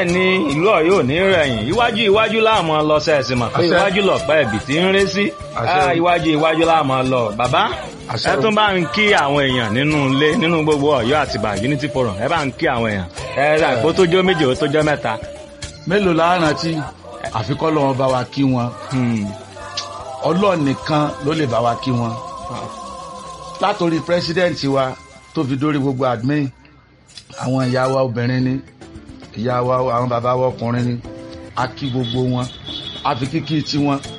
bẹ́ẹ̀ ni ìlú Ọ̀yọ́ ò ní rẹ̀yìn iwájú iwájú láàmú lọ sẹ́ẹ̀sì mọ̀ pé Àṣẹ. iwájú lọ̀pẹ́ ẹ̀bì tí ń ré sí Àṣẹ. Ah, iwájú iwájú láàmú lọ bàbá Àṣẹ. ẹ tún bá ń kí àwọn èèyàn nínú ilé nínú gbogbo Ọ̀yọ́ àtìbà Unity Forum ẹ bá ń kí àwọn èèyàn ẹ rà kó tó jọ méje ó tó jọ mẹ́ta. mélòó la rántí àfikọ́ lọ́wọ́ bá wa kí wọn Hmm. ọlọ́ọ̀ nìkan ló lè bá wa kí wọn látòrí pírẹsidẹ́ǹtì wa tó fi dórí gbogbo admin àwọn ìyá wa obìnrin ni ìyá wa àwọn bàbá wa ọkùnrin ni a kí gbogbo wọn a fi kíkí tiwọn